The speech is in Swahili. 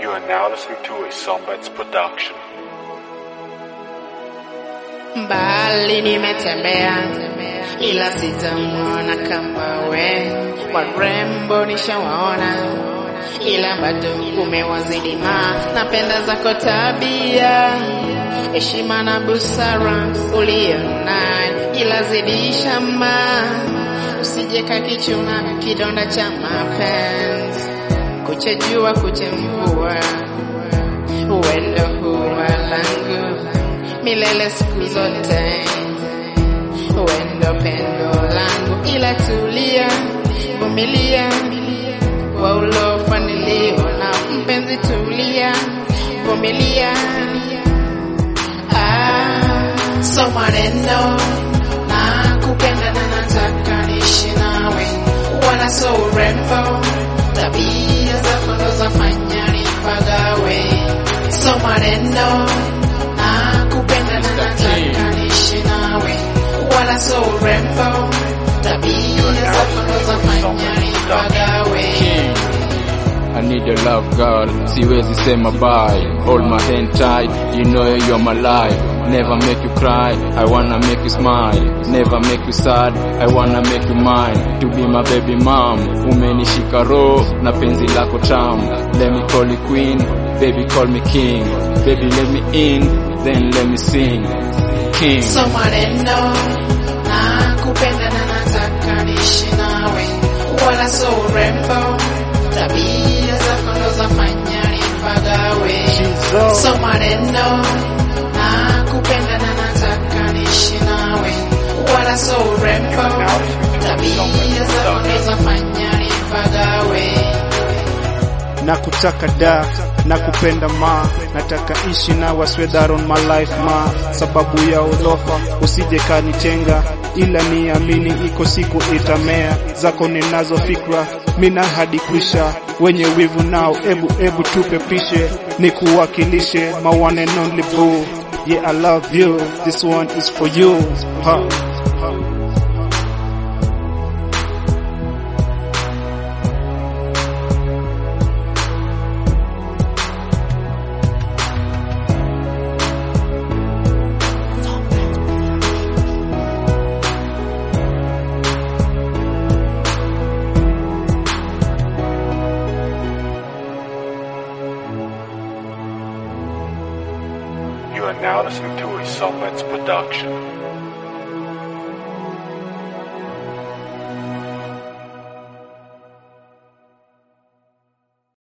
You are now listening to a Sombets production. Mbali nimetembea ila sitamwona kama we, warembo nishawaona ila bado umewazidi ma, napenda zako tabia, heshima na busara ulionayo, ila zidisha ma, usije kakichuna kidonda cha mapenzi, kuche jua kuche mvua, uendo huwa langu milele siku zote, uendo pendo langu, ila tulia, vumilia kwa ulofaniliwa na mpenzi, tulia, vumilia. Ah, so maneno na kupenda na nataka niishi nawe, wala so urembo, tabia zako ndo zafanya nipagawe, so maneno na kupenda na nataka niishi nawe, wala so urembo, tabia zako ndo zafanya nipagawe. I need your love girl, siwezi sema bye Hold my hand tight, you know you're my life Never make you cry, I wanna make you smile Never make you sad, I wanna make you mine To be my baby mom, umenishika roho na penzi lako tamu Let me call you queen, baby call me king Baby let me in, then let me sing King so maneno na kupenda na nataka niishi nawe, wala so urembo, tabia zako ndo zafanya nipagawe. So maneno na kupenda na nataka niishi nawe, wala so urembo, tabia zako ndo zafanya nipagawe. na kutaka da na kupenda ma nataka ishi na waswedhar on my life ma sababu ya ulofa usije kanitenga ila niamini iko siku itamea zako ninazo fikra mina hadi kwisha wenye wivu nao ebu ebu tupe pishe nikuwakilishe my one and only boo yeah I love you this one is for you ha. You are now listening to a Sombets production.